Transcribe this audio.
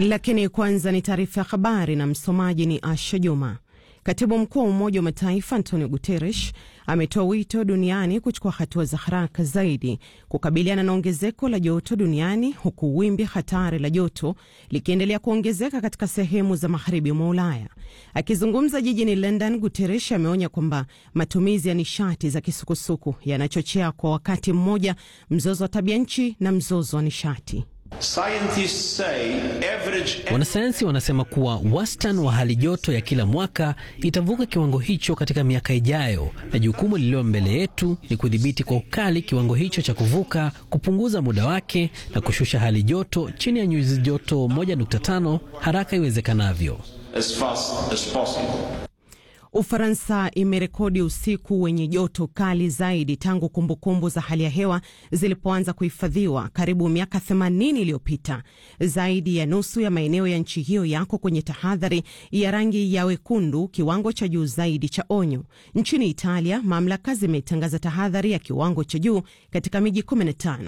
Lakini kwanza ni taarifa ya habari na msomaji ni Asha Juma. Katibu mkuu wa Umoja wa Mataifa Antonio Guterres ametoa wito duniani kuchukua hatua za haraka zaidi kukabiliana na ongezeko la joto duniani huku wimbi hatari la joto likiendelea kuongezeka katika sehemu za magharibi mwa Ulaya. Akizungumza jijini London, Guterres ameonya kwamba matumizi ya nishati za kisukusuku yanachochea kwa wakati mmoja mzozo wa tabia nchi na mzozo wa nishati. Wanasayansi wanasema kuwa wastani wa hali joto ya kila mwaka itavuka kiwango hicho katika miaka ijayo, na jukumu lililo mbele yetu ni kudhibiti kwa ukali kiwango hicho cha kuvuka, kupunguza muda wake na kushusha hali joto chini ya nyuzi joto 1.5 haraka iwezekanavyo. As fast as possible. Ufaransa imerekodi usiku wenye joto kali zaidi tangu kumbukumbu za hali ya hewa zilipoanza kuhifadhiwa karibu miaka 80 iliyopita. Zaidi ya nusu ya maeneo ya nchi hiyo yako kwenye tahadhari ya rangi ya wekundu, kiwango cha juu zaidi cha onyo. Nchini Italia, mamlaka zimetangaza tahadhari ya kiwango cha juu katika miji 15